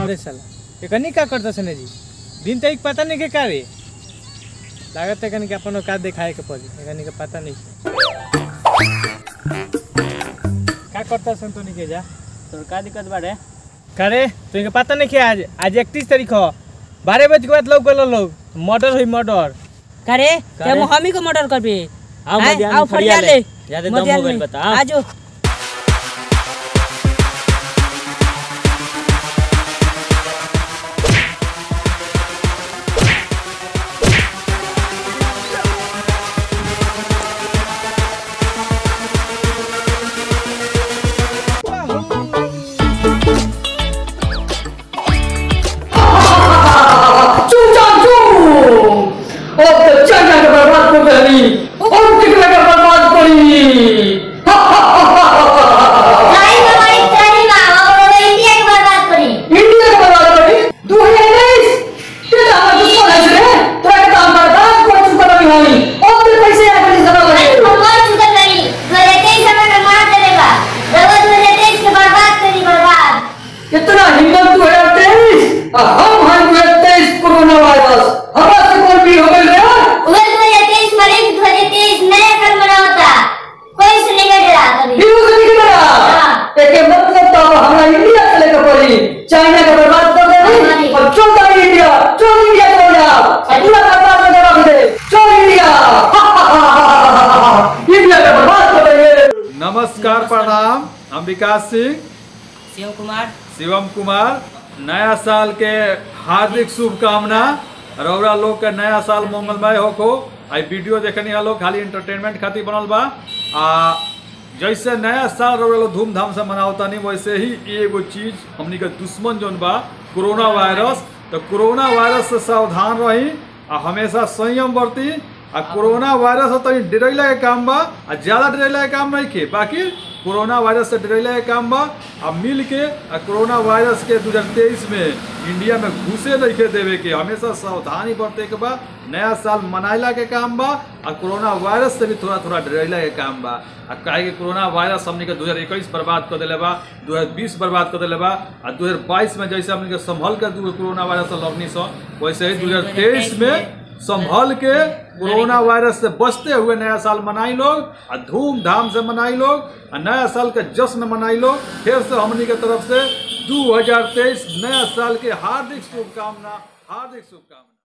अरे साला एकनी का करता सने जी दिन तक पता नहीं के का रे लागत है कनी के अपन औकात दिखाए के पड़ी एकनी के पता नहीं का करता सन तो नहीं के जा तोर का दिक्कत बारे करे तो इनके पता नहीं क्या आज आज इकतीस तारीख हो बारह बजे के बाद लोग गलो लोग मर्डर हुई मर्डर करे करे? ते हमी को मर्डर कर पे आओ आए, मध्याह्न आओ फरिया फरिया ले ले ज्यादा दम हो मध्याह्न गइल में। बता आजो अब तो चाचा के बर्बाद कर रही और टिकला के बर्बाद करी नहीं हमारी ट्रेनिंग में हम लोग इंडिया की बर्बाद करी इंडिया के बर्बाद करी दो हजार उन्नीस तेरा हमारा दुश्मन है रे तेरा के काम बर्बाद कर चुका नहीं होई अब तो कैसे है अपनी सभा नहीं में हम मर चुके नहीं दो हजार तेईस हमें में मार देगा रवा दो हजार तेईस के बर्बाद करी बर्बाद इतना हिम्मत दो हजार तेईस हम हैं दो हजार तेईस कोरोना वायरस हवा से कौन भी हो गई रे उधर दो हजार तेईस मरे दो हजार तेईस नया साल मना होता कोई से नहीं डरा कभी न्यूज नहीं करा हाँ। एके मतलब तो अब हमरा इंडिया चले के पड़ी चाइना के बर्बाद कर हमारी। दे और चल जा इंडिया चल इंडिया चल जा पूरा बर्बाद कर रख दे चल इंडिया इंडिया के बर्बाद कर देंगे नमस्कार प्रणाम हम विकास सिंह शिव कुमार शिवम कुमार नया साल के हार्दिक शुभकामना रौरा लोग के नया साल मंगलमय होको आई वीडियो देखनी है लोग खाली इंटरटेनमेंट खातिर बनल बा आ जैसे नया साल रौरा लोग धूमधाम से मनावतानी वैसे ही एगो चीज हमनी के दुश्मन जोन बा कोरोना वायरस तो कोरोना वायरस से सावधान रही आ हमेशा संयम बरती आ कोरोना वायरस से तनी डरैला के काम बा आ ज्यादा डरैला के काम नहीं के बाकी कोरोना वायरस से डरैला के काम बा आ मिल के आ कोरोना वायरस के 2023 में इंडिया में घुसे नहीं के देवे के हमेशा सावधानी बरते के बा नया साल मनाइला के काम बा आ कोरोना वायरस से भी थोड़ा थोड़ा डरैला के काम बा आ काहे कि कोरोना वायरस हमनी के 2021 बर्बाद कर देले बा 2020 बर्बाद कर देले बा आ 2022 में जैसे हमनी के संभल के दू कोरोना वायरस से लड़नी सो वैसे ही 2023 में संभल के कोरोना वायरस से बचते हुए नया साल मनाई लोग आ धूमधाम से मनाई लोग आ नया साल के जश्न मनाई लोग फिर से हमनी के तरफ से 2023 नया साल के हार्दिक शुभकामना हार्दिक शुभकामना